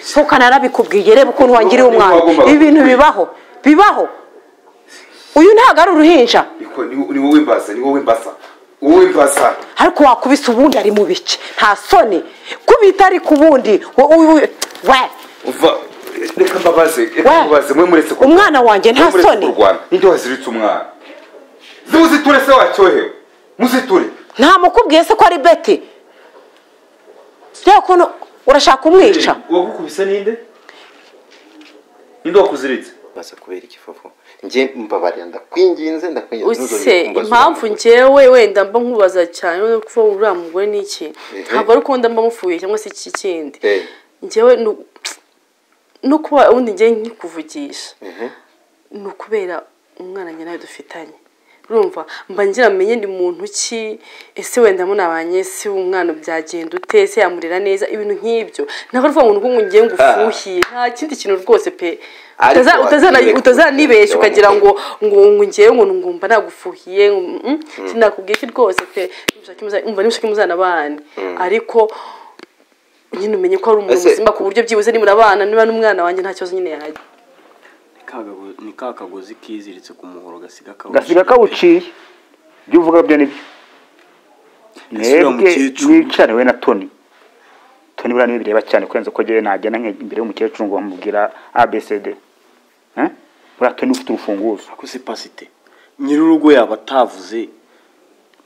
sohoka narabikubwiye reba ukuntu wangiriye Niba umwana wagombaga ibi bintu bibaho bibaho uyu ntabwo ari uruhinja Niko- ni ni wowe mbasa ni wowe mbasa wowe mbasa ariko wakubise ubundi ari mu bice nta soni kubita ariko ubundi wo- wo- wo- we uva reka mbabaze We. reka mbabaze mwe muretse kurwana. umwana wanjye nta Mwe muretse soni kurwana ninde waziritse umwana muziture se wacyohewe muziture ntamukubwiye se ko ari beti reba ukuntu urashaka kumwica uwagukubise ninde ninde wakuziritse maze kubera ikivuvu njye mbabarira ndakwinginze ndakwinginze use ntuzongere kumbaza impamvu uwo njyewe wenda mba nkubaza cyane no kuvuga ngo uriya mugore ni iki Ehe. ntabwo ari uko nda mba mufuye cyangwa se iki kindi mugore. Eh, njyewe ni u- no kuba ubundi njye nkikuvugisha ni ukubera umwana njye nawe dufitanye urumva mba ngira menye ni muntu ki ese wenda munabanye se umwana byagenda ute ese yamurera neza ibintu nk'ibyo ntabwo ari ukuvuga ngo ngo ngiye ngo ufuhiye nta kindi kintu rwose pe Ariko Utaza- utazana- wakwiye utazanibeshya kugira ukagira ngo- ngo ngo ngo ngewe ngo ngumva nagufuhiye ngo, mm, sinakubwiye iki rwose pe nimushake muza- umva nimushake muzanabane ariko nyine umenye ko ari umuntu Ese- muzima ku buryo byibuze nimura abana niba n'umwana wanjye nta kibazo nyine yagira Kagago- ni ka kagozi kiziritse ku muhoro gasiga kawuciye gasiga kawuciye ibyo uvuga byo nibyo Gasubira mu mwebwe cyiciro. mwicare we na toni toni buriya niwe bireba cyane kurenza ko ngewe nagenda nke- imbere y'umukecuru ngo bamubwira abcd Eh? buriya toni ufite urufunguzo ako se pasite nyir'urugo yaba atavuze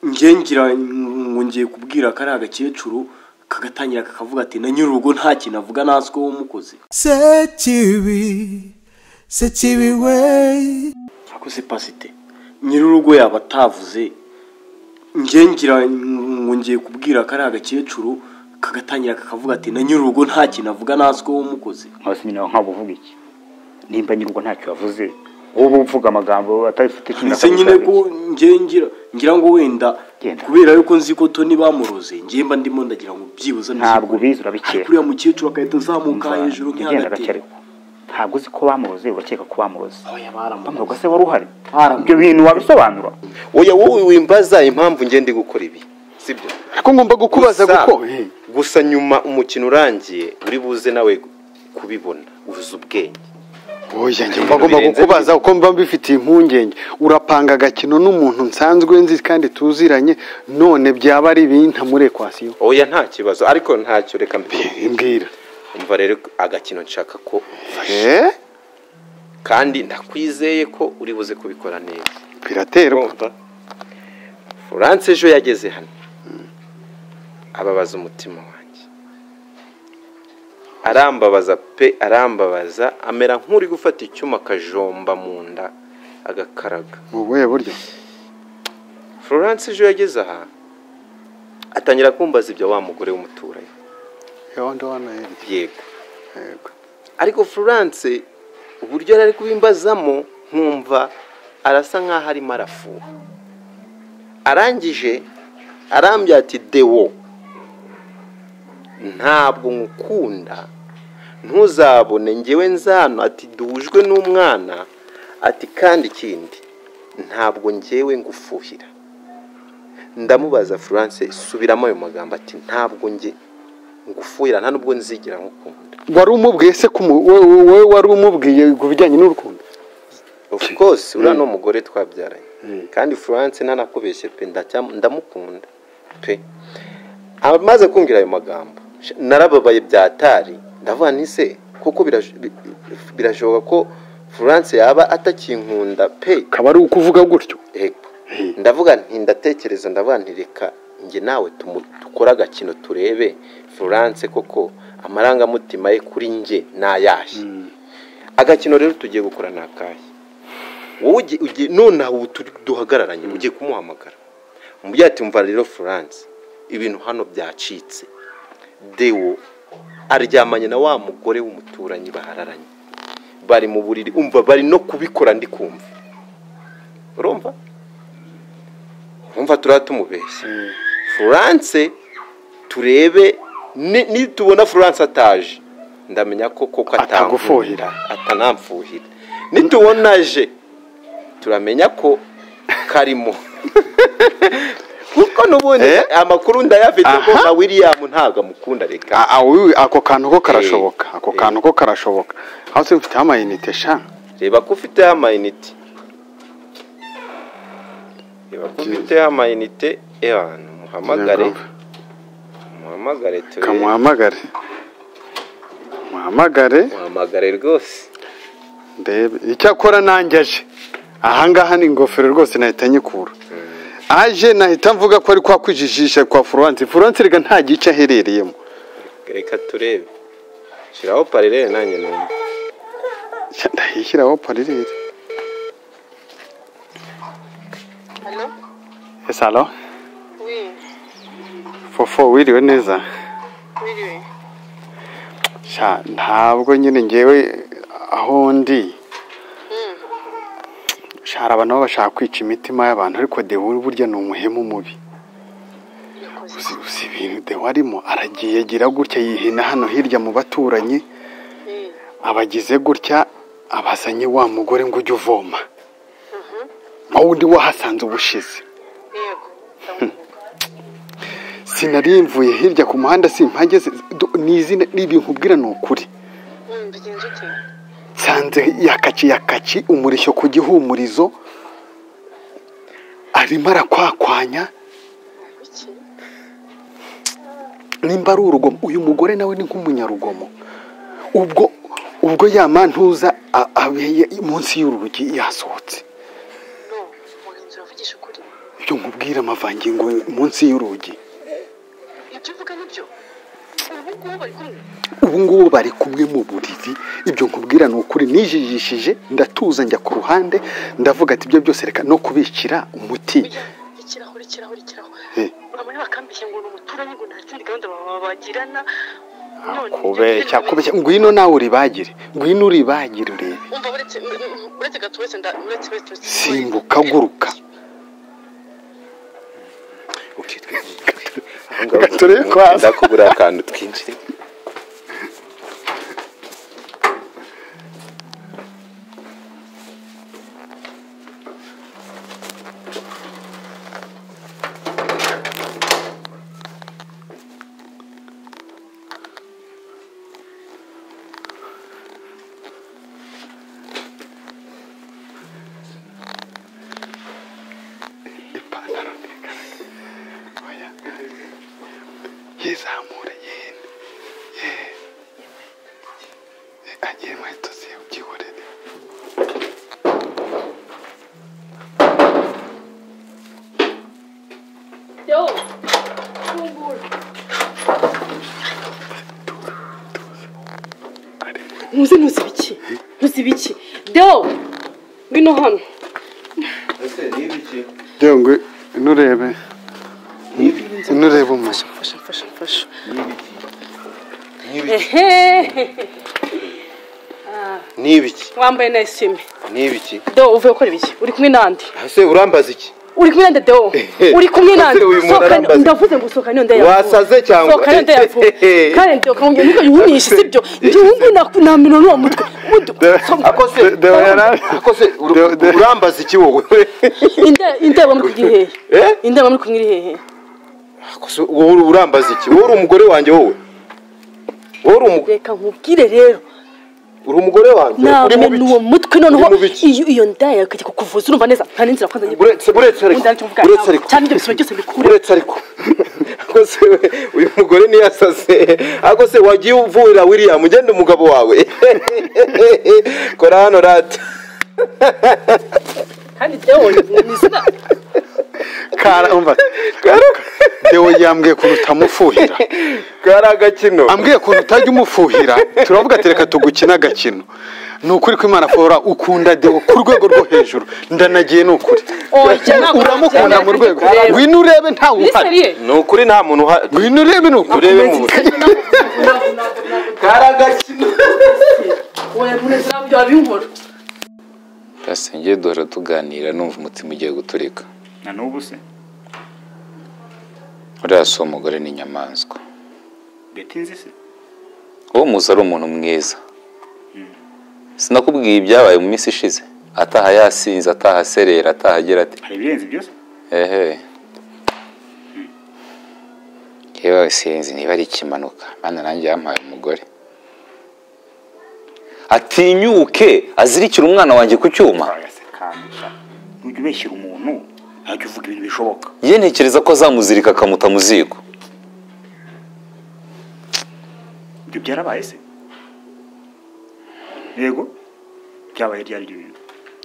njye ngira ngo ngiye kubwira ko ari agakecuru kagatangira kakavuga ati na nyir'urugo nta kintu avuga ntazi ko wamukoze Sekibi, sekibi way. ako se pasite nyir'urugo yaba atavuze njye ngira ngo ngiye kubwira ko ari agakecuru kagatangira kakavuga ati na nyir'urugo nta kintu avuga ntazi ko wamukoze hasi nyine wawe ntabwo uvuga iki nimba nyir'urugo ntacyo yavuze wowe uvuga amagambo atabifite cumi na ndetse nyine kabiri ko ngiye ngira ngira ngo wenda Genda. kubera yuko nzi ko toni bamuroze ngiye mba ndimo ndagira ngo byibuze ameze Ntabwo uko. ubizi, urabikeka. ariko uriya mukecuru agahita azamuka Umva, hejuru ugenda nk'agatebo gake ntabwo uzi ko bamuroze urakeka ko bamuroze oya baramuroze bamuroga se wari uhari Baramuroze. ibyo bintu wabisobanura oya wowe wimbaza impamvu njye ndi gukora ibi sibyo ko ngomba kukubaza Gusa- kuko gusa nyuma umukino urangiye uri buze nawe kubibona uzi ubwenge oya njye Ibintu mba ngomba birenze kukubaza kuko mba mbifitiye impungenge urapanga agakino n'umuntu nsanzwe nzi kandi tuziranye none byaba ari ibintu muri ekwasiyo oya nta kibazo ariko ntacyo reka mbikubwire mbwira umva rero agakino nshaka ko Eh? kandi ndakwizeye ko uri buze kubikora neza biraterwa Urumva? Florence ejo yageze hano ababaza umutima wanjye arambabaza pe arambabaza amera nk'uri gufata icyuma akajomba mu nda agakaraga mu buhe buryo Florence ejo yageze aha atangira kumbaza ibyo wa mugore w'umuturanyi yondo wanayerye yego ariko Florence uburyo yari ari kubimbazamo nkumva arasa nk'aho arimo arafuha arangije arambya ati dewo ntabwo nkukunda ntuzabone ngewe nzano ati duhujwe n'umwana ati kandi ikindi ntabwo ngewe ngufuhira ndamubaza Florence subiramo ayo magambo ati ntabwo nge ngufuhira nta nubwo nzigira nkukunda wari umubwiye se ku mu- we- we- we wari umubwiye ku bijyanye n'urukundo of course uriya ni umugore twabyaranye kandi florence ntanakubeshye pe ndacyam- ndamukunda pe amaze kumbwira ayo magambo sh- narababaye byatari ndavuga ni se kuko birash- bi- bi- birashoboka ko florence yaba atakinkunda pe akaba ari ukuvuga gutyo Yego. ndavuga nti ndatekereza ndavuga nti reka njye nawe tumu- dukore agakino turebe florence koko amarangamutima ye kuri njye ni ayahe agakino rero tugiye gukora ni akahe wowe ugi- ugi- nonaha ubu turi- duhagararanye ugiye kumuhamagara umubyeyi ati mva rero florence ibintu hano byacitse dewo aryamanye na wa mugore w'umuturanyi bahararanye bari mu buriri umva bari no kubikora ndi kumva urumva urumva turiya tumubeshya florence turebe ni- nitubona florence ataje ndamenya ko koko Atagufuhira. atankunda, atanamfuhira nitubona aje turamenya ko karimo kuko n'ubundi Eh? amakuru ndayafite Aha. ko na william ntabwo amukunda reka Ah, ah, wiwi, ako kantu ko karashoboka Eh, ako eh. kantu ko karashoboka aho se mfite amayinite sha reba ko ufiteho amayinite reba ko ufiteho amayinite ewa muhamagare Yego. muhamagare turebe kamuhamagare muhamagare muhamagare rwose ndebe icyakora nanjye aje ahangaha ni ingofero rwose nahita nyikura aje nahita mvuga ko ari kwa kwijijisha kwa furanse furanse reka nta gice aherereyemo reka turebe shyiraho parirere nanjye numva Sha, ndayishyiraho parirere ese alo fofo wiriwe neza Sha, ntabwo nyine ngewe aho ndi Sha, hari abantu baba bashaka kwica imitima y'abantu ariko dewe burya ni umuhemu mubi uzi uzi ibintu dewe arimo aragiye agira gutya yihina hano hirya mu baturanyi abagize gutya abazanye wa mugore ngo ujye uvoma wowe undi wahasanze ubushize sinari mvuye hirya ku muhanda simpageze du- ni izina ni ibintu ubwira ni ukuri nsanze yakaci yakaci umurishyo ku gihumurizo arimo arakwakwanya nimba ari urugomo uyu mugore nawe ni nk'umunyarugomo ubwo ubwo ya mantuza a- abeye munsi y'urugi yasohotse mugenzi wavugisha ukuri ibyo nkubwira amavangingo munsi y'urugi ibyo uvuga nibyo ubu ngubu bari kumwe ubu ngubu bari kumwe mu buriri ibyo nkubwira ni ukuri nijijishije ndatuza njya ku ruhande ndavuga ati ibyo byose reka no kubikira umuti Oya, ikirahuri ikirahuri ikirahuri Eh. urabona bakambeshya ngo ni umuturanyi ngo nta kindi gahunda baba bagirana None ibyo kubeshya byose- kubeshya ngwino nawe uribagire ngwino uribagire urebe umva uretse uretse gato uretse nda uretse uretse uretse- simbuka guruka Gatoreye kwasa. ndakubura akantu twinjire ipantaro ntigaragara oya yizamura yenda ye agiye inkweto ziwe byihorere ntuzi ntuzi ibiki ntuzi ibiki deo ngwino hano yewe ngo nurebe nurebe umuntu mfasha mfasha mfasha ehe n'ibiki wambaye na esime n'ibiki deo uvuye gukora ibiki uri kumwe n'andi ese urambaza iki uri kumwe n'andi deo uri kumwe n'andi Uyu muntu Sohokana- arambaza. ndavuze ngo sohokane iyo nda yavuwe Wasaze cyangwa? sohokane iyo nda yavuwe kandi deo kamubwira niko yumisha sibyo ibyo ubu ngubu naku- namira n'uwo mutwe ubundi ako se Deo yari- ako se ur- Deo- Deo- urambaza iki wowe Inde- indeba muri kugihehe Eh? indeba muri kumwira ihehe Ako se wowe uri- urambaza iki wowe uri umugore wanjye wowe wowe uri umu- reka nkubwire rero uri umugore wanjye urimo namena uwo biki mutwe noneho Urimo biki? iyo iyo nda yakajya kukuvuza urumva neza nta n'inzira kwanza nyine uretse uretse ariko undi aricyo mvuga uretse ariko cyane ibyo bisaba byose bikure uretse ariko ako se we, uyu mugore niyasase ako se wagiye uvurira william ugenda umugabo wawe kora hano rata kandi deo ni izina karamba dewe yambwiye ukuntu utamufuhira kari agakino ambwiye ukuntu utajya umufuhira turavuga ati reka tugukine agakino ni ukuri ko imana fora ukunda dewe ku rwego rwo hejuru ndanagiye ni ukuri uramukunda mu rwego ngwino urebe ntawe uhari niseriye ni ukuri nta muntu uhari ngwino urebe ni ukuri urebe mu buzima kari agakino oya munezero wabyo wabinkora Gasenge duhora tuganira numva umutima ugiye guturika na n'ubu se uriya si umugore ni inyamaswa gatinze se uwo muzi ari umuntu mwiza sinakubwiye ibyabaye mu minsi ishize ataha yasinze ataha aserera ataha agira ati hari ibirenze byose ehe yewe sinzi niba ari ikimanuka mana nanjye yampaye umugore atinyuke azirikire umwana wanjye ku cyuma ntujya ubeshyira umuntu ntajya uvuga ibintu bishoboka ye ntekereza ko azamuzirika akamuta mu ziko ibyo byarabaye se yego byabaye ryari ryo bintu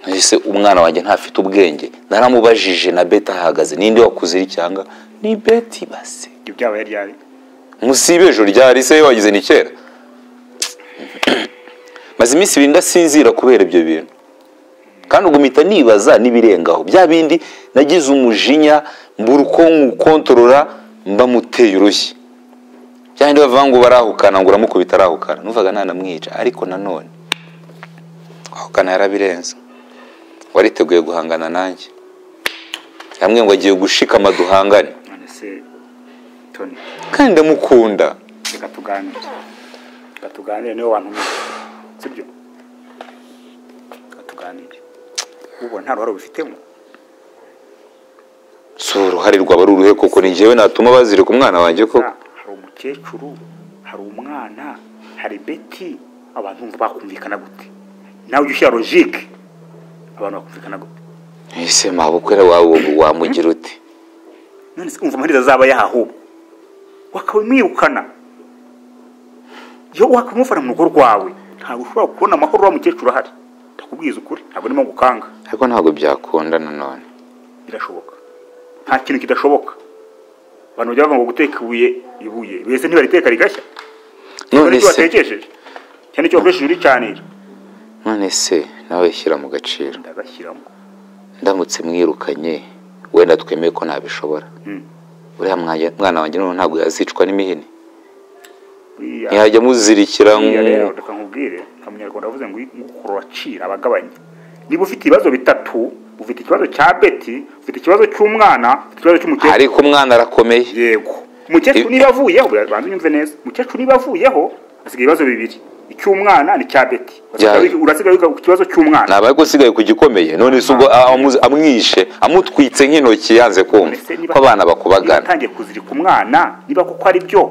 ese umwana wanjye ntafite ubwenge naramubajije na beti ahahagaze ninde wakuzirikiranga ni beti base ibyo byabaye ryari munsi y'ibejo ryari se wagize ni kera maze iminsi ibiri ndasinzira kubera ibyo bintu kandi ubwo mpita nibaza n'ibirengaho bya bindi nagize umujinya mbura uko nkukontorora mba muteye urushyi bya bindi bavuga ngo barahukana ngo uramukubita arahukana numvaga ntanamwica ariko nanone ahukana yarabirenze wariteguye guhangana nanjye hamwe ngo agiye gushikama duhangane none se toni kandi ndamukunda reka tuganire reka tuganire niwe wantumije sibyo reka tuganire ubona nta ruhare ubifitemo si uruhare rwaba ari uruhe koko ni njyewe natuma bazirika umwana wanjye koko hari umukecuru hari umwana hari beti abantu bumva bakumvikana gute nawe ujya ushyira logike abantu bakumvikana gute ese mabukwe wawe wamugira uti none se umva amahirwe azaba yaho wakamwirukana iyo wakamufana mu rugo rwawe ntabwo ushobora kubona amahoro wa mukecuru ahari ndakubwiza ukuri ntabwo ndimo gukanga ariko ntabwo byakunda nanone birashoboka nta kintu kidashoboka abantu bajya bavuga ngo guteka ibuye ibuye bese ntibariteka rigashya None none icyo se- watekesheje cyane icyo wakoresheje uricanira none se nawe shyira mu gaciro ndagashyiramo ndamutse mwirukanye wenda twemeye ko ntabishobora Mm. uriya mwanya- mwana wanjye noneho ntabwo yazicwa n'imihini Buriya- ntihajya amuzirikira Buriya nku- rero reka nkubwire nka munyarwanda yavuze ngo ukurura acira abagabanya niba ufite ibibazo bitatu ufite ikibazo cya beti ufite ikibazo cy'umwana ufite ikibazo cy'umukecuru ariko umwana arakomeye yego umukecuru niba avuyeho banza unyumve neza umukecuru niba avuyeho hasigaye ibibazo bibiri icy'umwana n'icya beti Bya- urasigaye wiga ku kibazo cy'umwana ntabaye ko usigaye ku gikomeye none se ubwo amuzi- amwishe amutwitse nk'intoki yanze kumva ko abana niba bakubagana utangiye kuzirika umwana niba kuko ari byo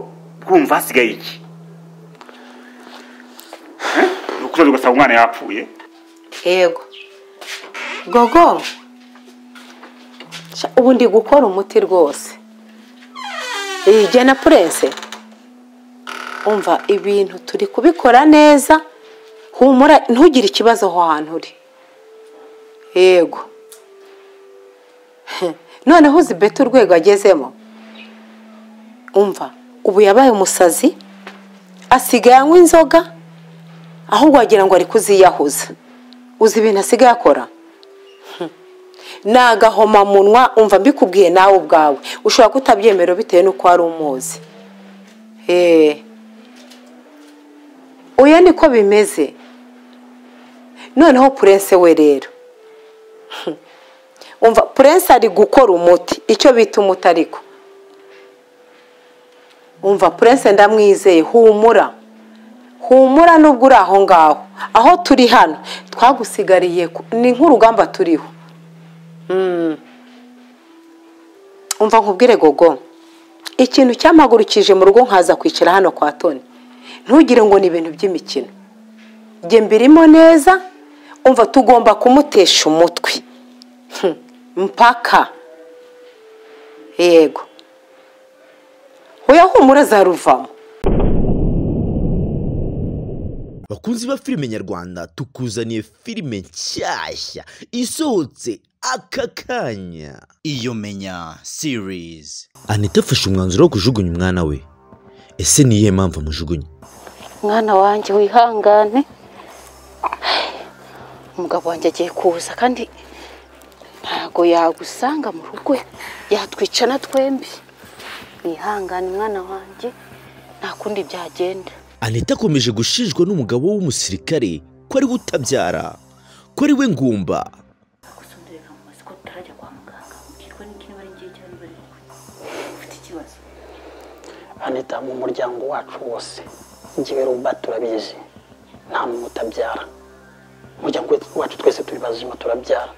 bwumva hasigaye iki Eh? ni ukuzaza ugasanga umwana yapfuye yego gogo Sha, ubu ndi gukora umuti rwose iyi jye na purense umva ibintu turi kubikora neza humura ntugire ikibazo aho hantu uri yego noneho uzi beti urwego agezemo umva ubu yabaye umusazi asigaye anywa inzoga ahubwo wagira ngo ari kuziyahuza uzi ibintu asigaye akora Hmm. ni agahomamunwa umva mbikubwiye nawe ubwawe ushobora kutabyemera bitewe n'uko wari umuzi Eh. oya niko bimeze noneho purense we rero Hmm. umva purense ari gukora umuti icyo bita umuti ariko umva purense ndamwizeye humura humura nubwo uri aho ngaho aho turi hano twagusigariye ku- ni nk'urugamba turiho Mm. umva nkubwire gogo ikintu cyamagurukije mu rugo nkaza kwicara hano kwa toni ntugire ngo ni ibintu by'imikino jye mbirimo neza umva tugomba kumutesha umutwe Hmm. mpaka yego hoya humura azaruvamo bakunzi ba filime nyarwanda tukuzaniye filime nshyashya isohotse aka kanya iyo menya series anita afashe umwanzuro wo kujugunya umwana we ese ni iyihe mpamvu amujugunya mwana wanjye wihangane umugabo wanjye agiye kuza kandi ntago yagusanga mu rugo yatwicana twembi wihangane mwana wanjye nta kundi byagenda anita akomeje gushinjwa n'umugabo w'umusirikare ko ari we utabyara ko ari we ngumba anita mu muryango wacu wose njyewe ruba turabizi nta muntu utabyara umuryango wacu twese turi bazima turabyara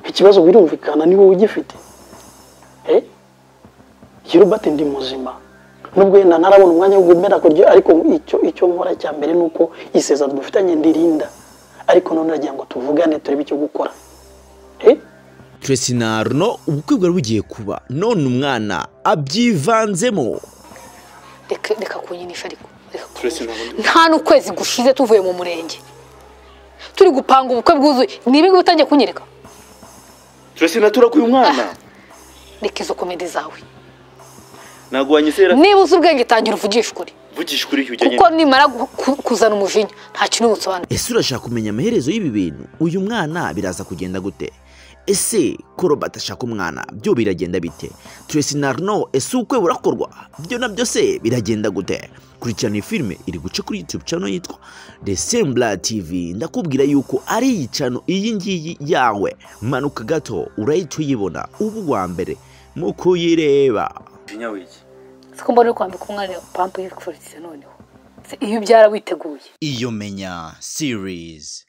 ikibazo birumvikana ni wowe ugifite Eh? Yerubate ndi muzima nubwo wenda ntarabona umwanya wo gumera kuryo ariko icyo icyo nkora cya mbere ni uko isezerano dufitanye ndirinda ariko none nagira ngo tuvugane turebe icyo gukora Tracy na Arno ubukwe bwari bugiye kuba none umwana abyivanzemo reka reka kunyinisha ariko reka nta n'ukwezi gushize tuvuye mu murenge turi gupanga ubukwe bwuzuye ni ibingibi utangiye kunyereka turese naturakuye umwana reka izo komedi zawe ntabwo wanyizera niba uzi ubwenge tangira uvugishe ukuri vugisha ukuri kuko nimara gu- ku- kuzana umujinya nta kintu busobanura ese urashaka kumenya amaherezo y'ibi bintu uyu mwana biraza kugenda gute ese ko robert ashaka umwana byo biragenda bite Tracy na Arno ese ubukwe burakorwa byo nabyo se biragenda gute kurikirana iyi filime iri guca kuri youtube channel yitwa the sembla tv ndakubwira yuko ari iyi channel iyi ngiyi yawe manuka gato urahita uyibona ubu wa mbere mu kuyireba umujinya w'iki siko mbona uri kwambika umwana pampa yifuriza noneho Se iyo ubyara witeguye iyo menya series